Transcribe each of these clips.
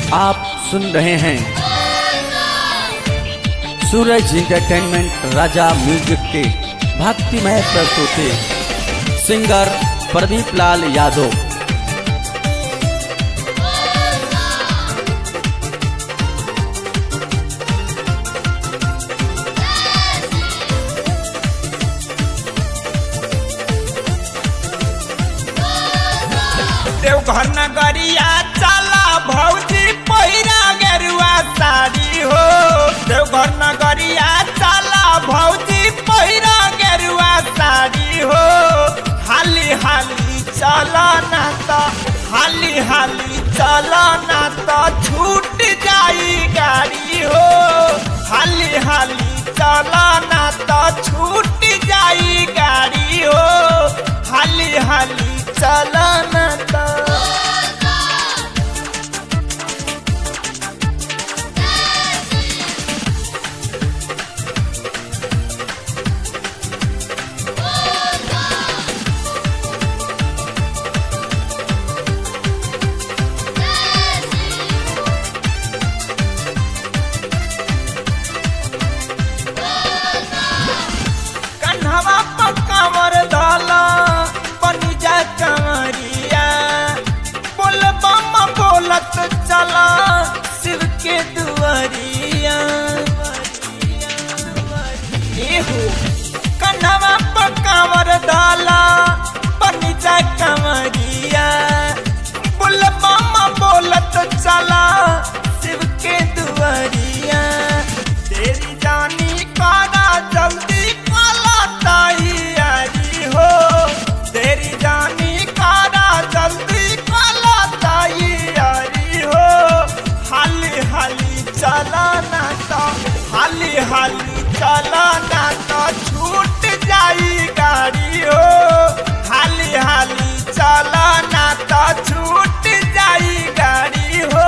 आप सुन रहे हैं सूरज इंटरटेनमेंट राजा म्यूजिक के भक्तिमय प्रस्तुति सिंगर प्रदीप लाल यादव देवघर नगरिया चला भौजी पहिरा गेरुआ साड़ी हो देवघर नगरिया चला भौजी पहिरा गेरुआ साड़ी हो हाली हाली चला ना तो हाली हाली चला ना तो छूट जाई गाड़ी हो हाली हाली चला ना तो छूट जाई गाड़ी हो हाली हाली चला ना तो कन्हवा पकावर धाला बनी जा कमरिया बोल बम बोलत चला शिव के दुआरिया एहो कन्हवा पकावर धाला बनी जा कमरिया बोल बम बोलत चला शिव के दुआरिया तेरी जानी कादा जल्दी काला तैयारी हो तेरी जानी कादा जल्दी काला तैयारी हो हाली हाली चला ना तो हाली हाली चला ना तो छूट जाई गाड़ी हो हाली हाली चला ना तो छूट जाई गाड़ी हो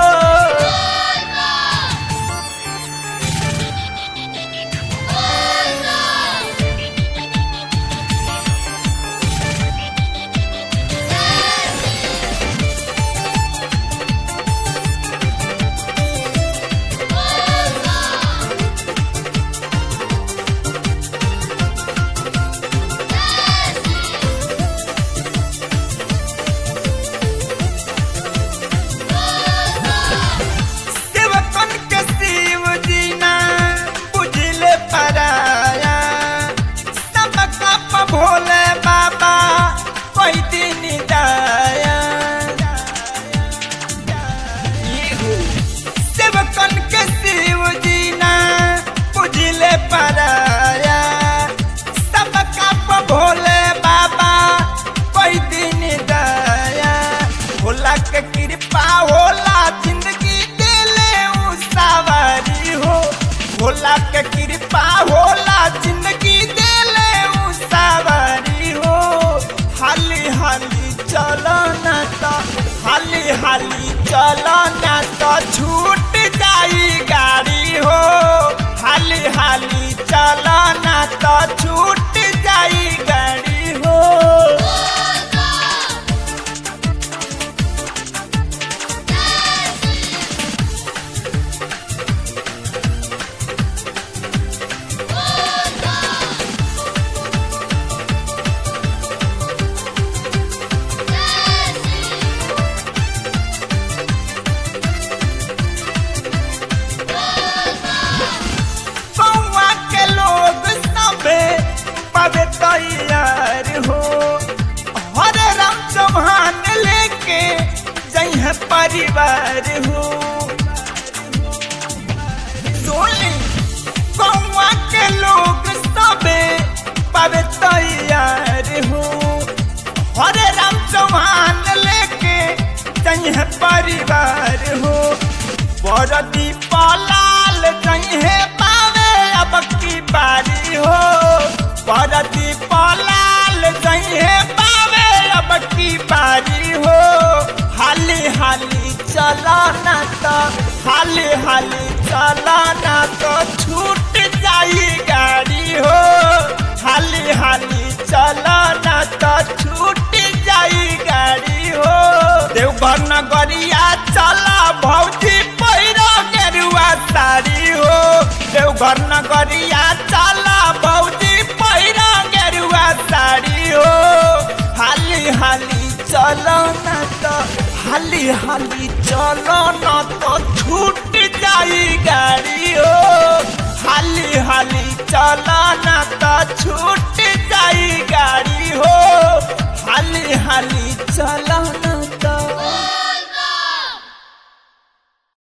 सेवकन के शिव जीना बुझले पराया सबका प भोले बाबा कोई दिन दाया इहु सेवकन के शिव जीना बुझले पराया सबका प भोले बाबा कोई दिन दया भोला के कृपा होला जिंदगी देले उ सवारी हो भोला के कृपा होला जिंदगी देले उ सवारी हो हाली हाली चलो ना तो हाली हाली चलो ना तो छूट जाई गाड़ी हो हाली हाली चलो ना तो छूट जाई गाड़ी हो कौआ के लोग सबे पवे तैयार हो हरे राम चौहान लेके जइह परिवार हो सोनी कौआ के लोग सबे पवे तैयार हो हरे राम चौहान लेके जइह परिवार हो बरदी पलाल जइहे पावे अब की बारी हो बरदी पलाल जइहे पावे अब की बारी हो हाली हाली चला ना तो हाली हाली चला ना तो छूट जाई गाड़ी हो हाली हाली चला ना तो छूट जाई गाड़ी हो देव देवघर नगरिया चला भौजी पैरो गेरुआ साड़ी हो देवघर नगरिया चला भौजी पैरो गेरुआ साड़ी हो हाली हाली चलो न तो हाली हाली चलो न तो छूट जाई गाड़ी हो हाली हाली चलो न तो छूट